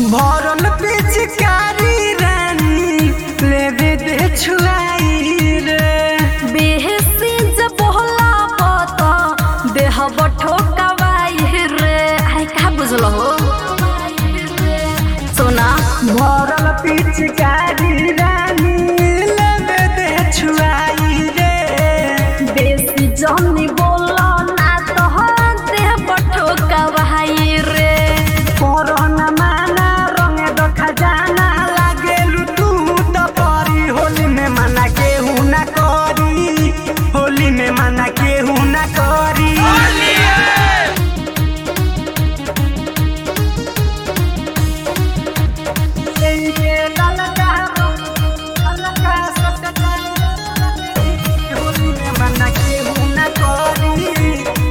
भरल पिचकारी रानी लेवे दे छुआई रे बेहसी जब होला पता देह ठोकवाई रे आई का बुझल हो सोना भरल पिचकारी रानी लेवे दे छुआई रे बेसी जनी बोला ना तो देह ठोकवाई रे कोरोना माना रंगे दो खजाना लागेलु तू तो परी होली में मना केहू ना करी होली में मना केहू ना करी होली में मना केहू ना करी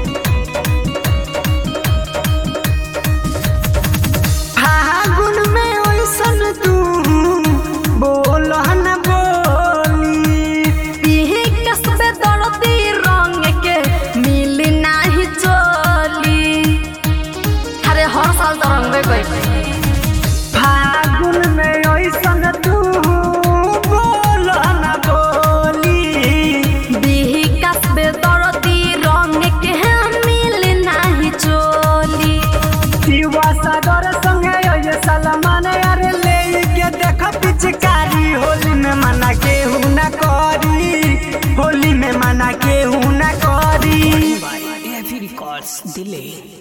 फागुन में ओइसन तू बोल न बोली पीही कसबे दर्दी रंग के मिली नाही चोली अरे हर साल तो रंगबे कोई फागुन में ओइसन तू बोल न बोली बिही कसबे दर्दी रंग के मिली नाही चोली शिवा सागर संगे ओए सलमान अरे ले के देख पिचकारी होली में मना केहू ना करी होली में मना केहू ना करी by AFE Records Delay.